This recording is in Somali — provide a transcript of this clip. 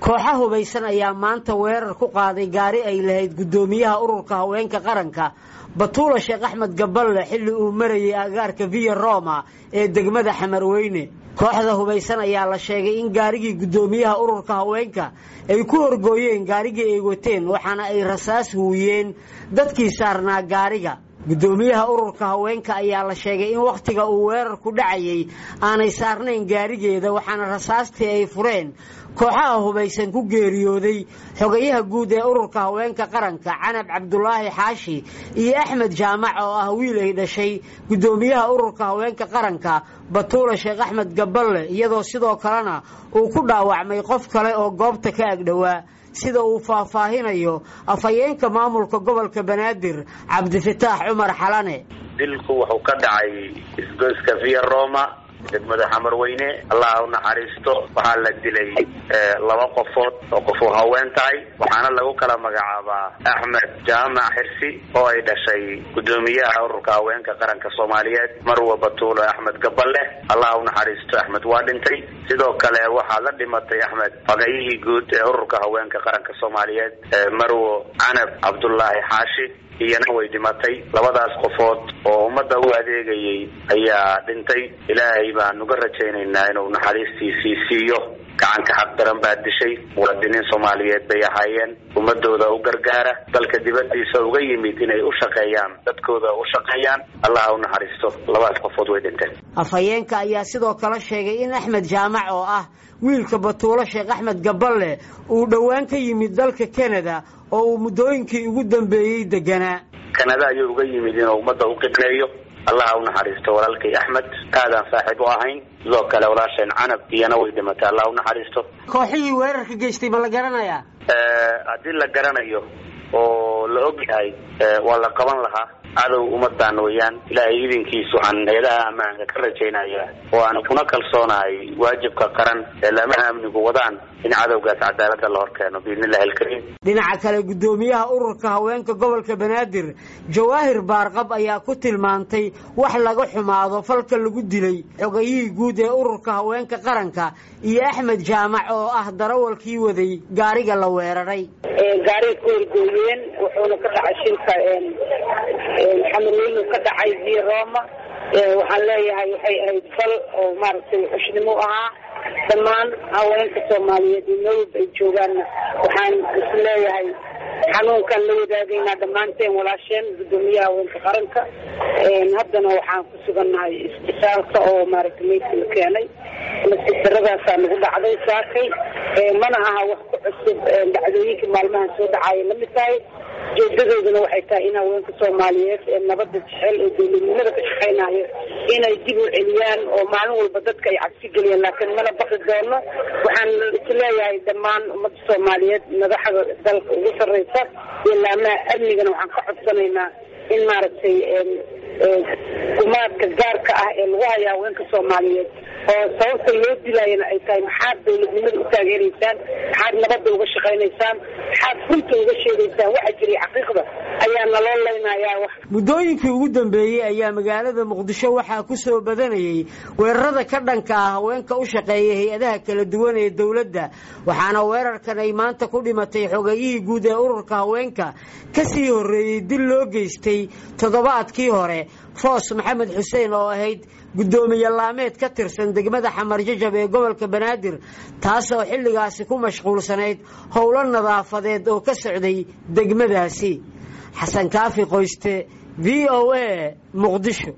kooxa hubaysan ayaa maanta weerar ku qaaday gaari ay lahayd guddoomiyaha ururka haweenka qaranka batuula sheekh axmed gaballe xilli uu marayay agaarka viya roma ee degmada xamarweyne kooxda hubaysan ayaa la sheegay in gaarigii guddoomiyaha ururka haweenka ay ku horgooyeen gaarigii ay wateen waxaana ay rasaas huwiyeen dadkii saarnaa gaariga guddoomiyaha ururka haweenka ayaa la sheegay in wakhtiga uu weerarku dhacayay aanay saarnayn gaarigeeda waxaana rasaastii ay fureen kooxaha hubaysan ku geeriyooday xogayaha guud ee ururka haweenka qaranka canab cabdulaahi xaashi iyo axmed jaamac oo ah wiil ay dhashay guddoomiyaha ururka haweenka qaranka batuula sheekh axmed gaballe iyadoo sidoo kalena uu ku dhaawacmay qof kale oo goobta ka agdhowaa sida uu faahfaahinayo afhayeenka maamulka gobolka banaadir cabdifataax cumar xalane dilku wuxuu ka dhacay isgoyska via roma degmada xamarweyne allah u naxariisto waxaa la dilay laba qofood oo qof uu haween tahay waxaana lagu kala magacaabaa axmed jaamac xirsi oo ay dhashay guddoomiyaha ururka haweenka qaranka soomaaliyeed marwa batuulo axmed gaballe allah u naxariisto axmed waa dhintay sidoo kale waxaa la dhimatay axmed fagayihii guud ee ururka haweenka qaranka soomaaliyeed marwo canab cabdulaahi xaashi iyana way dhimatay labadaas qofood oo ummadda u adeegayay ayaa dhintay ilaahay baan uga rajaynaynaa inuu naxariistiisii siiyo gacanka xaq daran baa dishay muwaadiniin soomaaliyeed bay ahaayeen ummadooda u gargaara dalka dibadiisa uga yimid inay u shaqeeyaan dadkooda u shaqeeyaan allah u naxariisto labadaas qofood way dhinteen afhayeenka ayaa sidoo kale sheegay in axmed jaamac oo ah wiilka batuulo sheekh axmed gaballe uu dhowaan ka yimid dalka canada oo uu muddooyinkii ugu dambeeyey deganaa kanada ayuu uga yimid inuu ummadda u qidmeeyo allaha u naxariisto walaalkay axmed aadaan saaxiib u ahayn sidoo kale walaasheen canab iyana way dhimatay allah u naxariisto kooxihii weerarka geystay ma la garanayaa haddii la garanayo oo la og yahay waa la qaban lahaa cadow ummadaan weeyaan ilaahay idinkiis waxaan hay-adaha ammaanka ka rajaynaya oo aan kuna kalsoonahay waajibka qaran ee laamaha amnigu wadaan in cadowgaas cadaalada la hor keeno biidni illahi alkariim dhinaca kale guddoomiyaha ururka haweenka gobolka banaadir jawaahir baarqab ayaa ku tilmaantay wax laga xumaado falka lagu dilay xogayihii guud ee ururka haweenka qaranka iyo axmed jaamac oo ah darawalkii waday gaariga la weeraray gaariga ku horgooyeen wuxuuna ka dhacay shilka xamarweynu ka dhacay via roma waxaan leeyahay waxay ahayd fal oo maaragtay xushnimo ahaa dhammaan haweenka soomaaliyeed iyo meel walba ay joogaanna waxaan is leeyahay xanuunkan la wadaagaynaa dhammaanteen walaasheen guddoomiyaha haweenka qaranka haddana waxaan ku sugannahay isbitaalka oo maaragtay meydka la keenay nasiibdaradaasaa nagu dhacday saakay mana aha wax ku cusub dhacdooyinka maalmahan soo dhacaaya lamid tahay ujeedadooduna waxay tahay in haweenka soomaaliyeed ee nabadda jecel ee dowladnimada ka shaqaynayo inay dib u celiyaan oo maalin walba dadka ay cabsi geliyaan laakiin mana baqi doono waxaan isleeyahay dhammaan ummadda soomaaliyeed madaxda dalka ugu sarreysa iyo laamaha amnigana waxaan ka codsanaynaa in maaragtay gumaadka gaarka ah ee lagu haya haweenka soomaaliyeed oo sababta loo dilaayana ay tahay maxaad dowladnimada u taageeraysaan maxaad nabadda uga shaqaynaysaan maxaad runta uga sheegaysaan waxa jiray xaqiiqda ayaa naloo leynayaa wax muddooyinkii ugu dambeeyey ayaa magaalada muqdisho waxaa ku soo badanayay weerarada ka dhanka ah haweenka u shaqeeya hay-adaha kala duwan ee dowladda waxaana weerarkan ay maanta ku dhimatay xogayihii guud ee ururka haweenka ka sii horreeyey dil loo geystay toddobaadkii hore foos maxamed xuseen oo ahayd guddoomiye laameed ka tirsan degmada xamar jajab ee gobolka banaadir taasoo xilligaasi ku mashquulsanayd howlo nadaafadeed oo ka socday degmadaasi xasan kaafi qoyste v o a muqdisho